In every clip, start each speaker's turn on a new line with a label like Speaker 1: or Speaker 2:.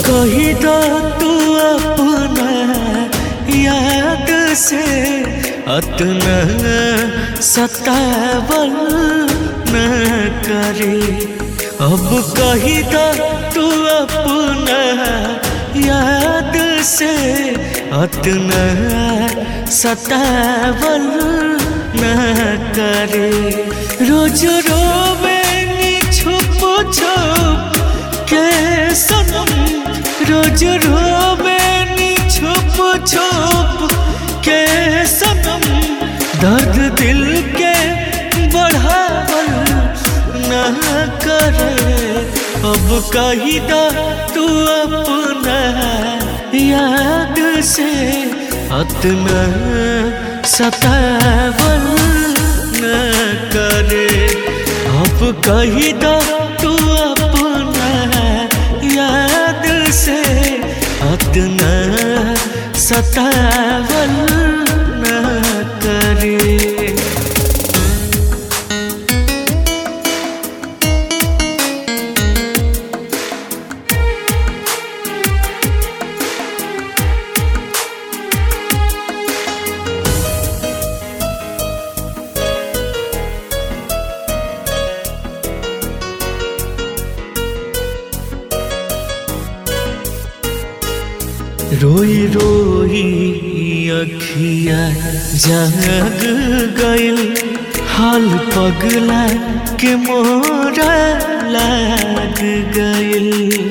Speaker 1: कही दो तू अपना याद से अतना सतावल न करे अब कही दो तू अपना याद से अतना सतावल न करे रोज रोवे नी छुप छुप के सनम रोज रोवे नी छुप छुप के सनम दर्द दिल के बढ़ावल न करे अब कही दा तू अपना याद से अतना सतावल न करे अब कही दा तू अपना याद से अतना सतावल न करे रोई रोई अखिया जग गइल हाल पगला के मोरा लाग गइल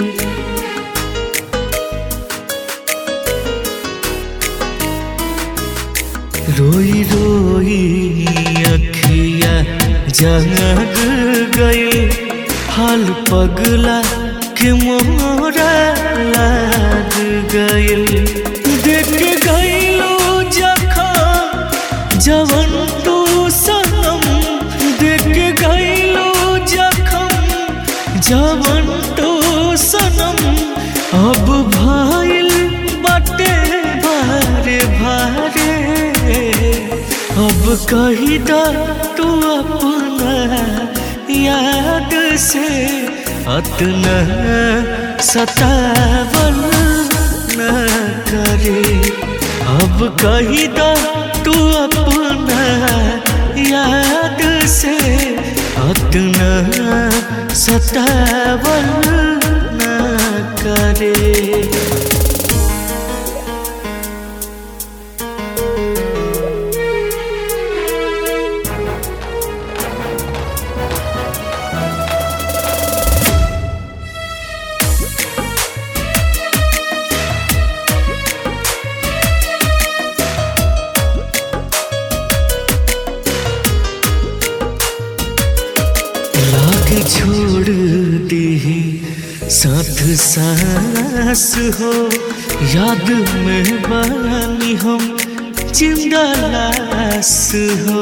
Speaker 1: रोई रोई अखिया जग गइल हाल पगला के मोरा लाग गइल देख गइलो जखा जवन तू सनम देख गइलो जखम जवन तू सनम अब भाइल बटे भारे भारे अब कही दा तू अपना याद से अतना सतावल न करे अब कही दा तू अपना याद से अतना सतावल न करे लाग छोड़ दी साथ सांस हो याद में बानी हम जिंदा लाश हो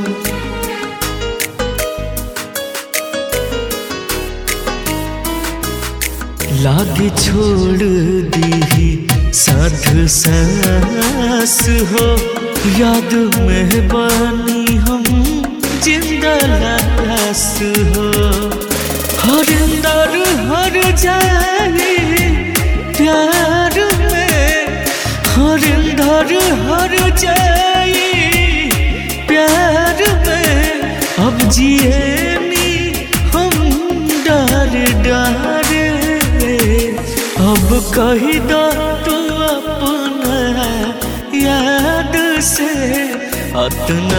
Speaker 1: लाग छोड़ दी साथ सांस हो याद में बानी हम जिंदा लाश हो हर अंदर हर जाए प्यार में हर अंदर हर जाए प्यार में अब जिए नी हम डर डरे अब कही दो तू अपना याद से अतना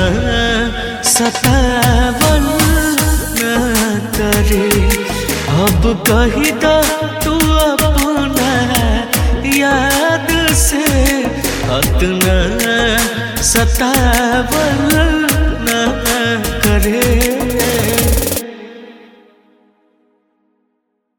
Speaker 1: सतावल न करे अब कही दो तू अपना याद से अतना सतावल न करे